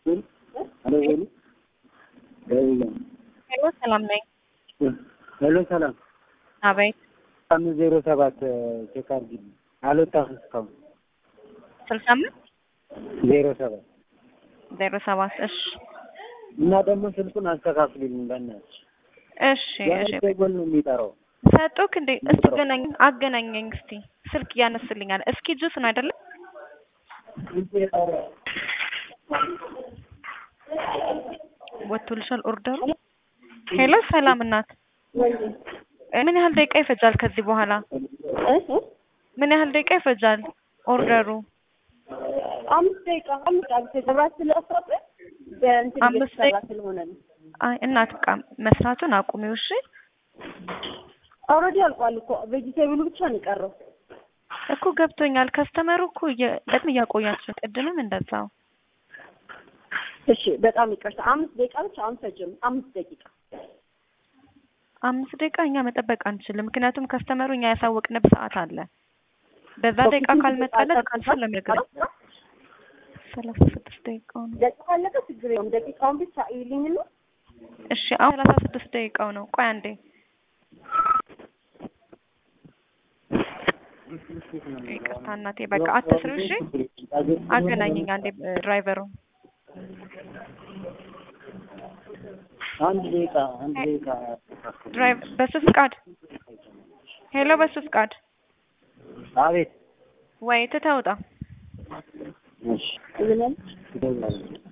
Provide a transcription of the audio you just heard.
ሄሎ ሄሎ ሰላም ነኝ። ሄሎ ሰላም አቤት አምስት ዜሮ ሰባት ቼክ አድርጊልኝ። አልወጣም እስካሁን ስልሳ አምስት ዜሮ ሰባት ዜሮ ሰባት እሺ እና ደግሞ ስልኩን አስተካክሉልኝ በእናትሽ። እሺ እሺ ጎል ነው የሚጠራው። ሰጡክ እንዴ? እስቲ ገናኝ አገናኘኝ እስቲ ስልክ እያነስልኛል። እስኪ ጁስ ነው አይደለም? ወጥቶልሻል ኦርደሩ? ሄሎ ሰላም እናት፣ ምን ያህል ደቂቃ ይፈጃል ከዚህ በኋላ? ምን ያህል ደቂቃ ይፈጃል ኦርደሩ? አምስት ደቂቃ አምስት ደቂቃ መብራት ስለጠፋብን በእንትን አምስት እየተሰራ ደቂቃ? ስለሆነ ነው። አይ እናት በቃ መስራቱን አቁሚው እሺ። ኦልሬዲ አልቋል እኮ ቬጂቴብሉ ብቻ ነው የቀረው። እኮ ገብቶኛል። ከስተመሩ እኮ እየ- በጣም እያቆያችሁ ቅድምም እንደዛው እሺ በጣም ይቅርታ። አምስት ደቂቃ ብቻ አንፈጅም። አምስት ደቂቃ አምስት ደቂቃ እኛ መጠበቅ አንችልም። ምክንያቱም ከስተመሩ እኛ ያሳወቅንበት ሰዓት አለ። በዛ ደቂቃ ካልመጣለት ካንሰል ለሚያገር ሰላሳ ስድስት ደቂቃው ነው። ደቂቃ ካለቀ ችግር የለውም። ደቂቃውን ብቻ ይልኝና እሺ አሁን ሰላሳ ስድስት ደቂቃው ነው። ቆይ አንዴ ይቅርታ እናቴ፣ በቃ አትስሩ እሺ። አገናኘኝ አንዴ ድራይቨሩ አንድ ደቂቃ አንድ ደቂቃ ድራይቭ በሱ ፍቃድ ሄሎ፣ በሱ ፍቃድ አቤት ወይ ትተውጣ እሺ ምንም ይደውላል